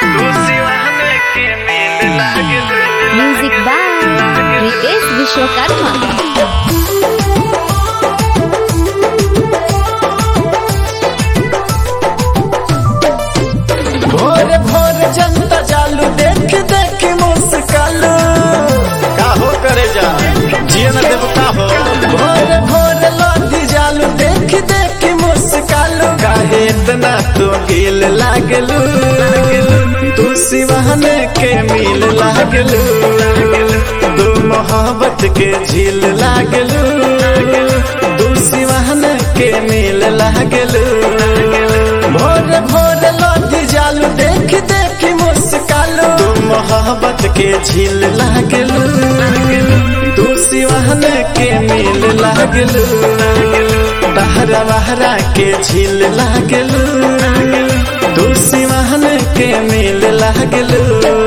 music by Ritesh Vishwakarma भोर भोर जनता जालू देख देख मुस्कालू काहो करे जा जियन देव काहो भोर भोर लौटी जालू देख देख मुस्कालू काहे इतना तो गिल लागलू तू सिवान के मिल लागलू तू मोहब्बत के झील लागलू तू सिवान के मिल लागलू भोर भोर लौटी जालू देख देख मुस्कालू तू मोहब्बत के झील लागलू तू सिवान के मिल लागलू तहरा बहरा के झील लागलू तू सिवान के मिल लागलू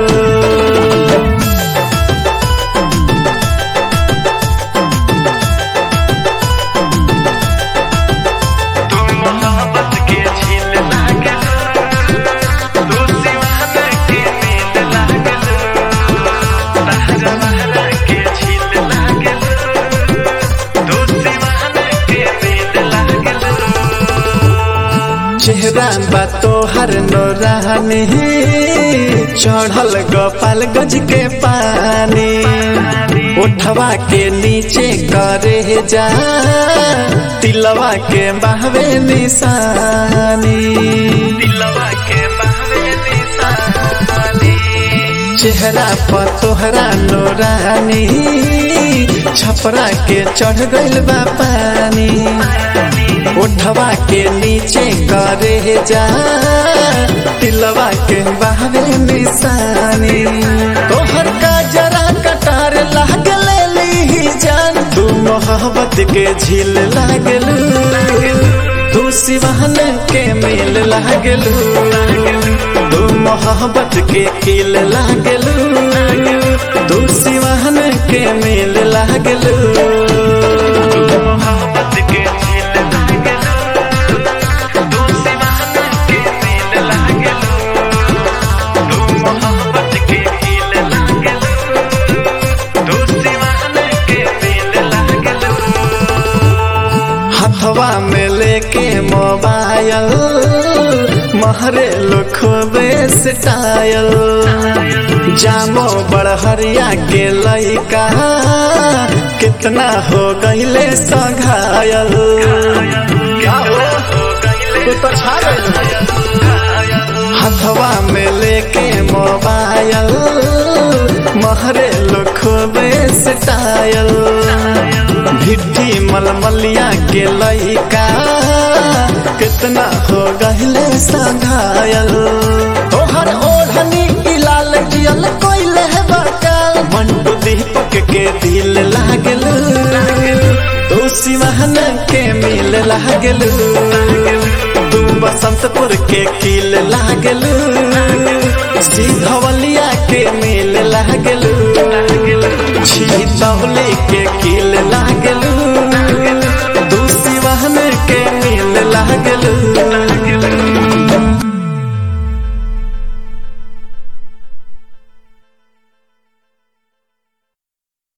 चेहरा बा तोहर नोरानी चढ़ल गोपाल गज के पानी उठवा के नीचे करे जा तिलवा के बहवे निशानी चेहरा पर तोहरा नोरानी छपरा के चढ़ गइल बा पानी उठवा के नीचे करे जा तिलवा के बहवे निशानी तोहर का जरा कटार लागल ली जान तू मोहब्बत के झील लागलू तू सिवान के मिल लागलू तू मोहब्बत के किल लागलू तू सिवान के मिल लागलू मोहब्बत के हथवा में लेके मोबाइल महरे लुखबे स्टाइल जामो बड़हरिया के लइका कितना हो गईले सघायल तू तो छा हथवा में लेके मोबाइल महरे लुखबे स्टाइल भिट्टी मलमलिया के लइका कितना हो गहले सघायल तोहर ओढ़नी की लाल जियल कोइले बकाल मंटू दीपक के दिल लागल तू सिवान के मिल लागल तू बसंतपुर के किल लागल सीधवलिया के मिल लागल छी तौली के किल लागल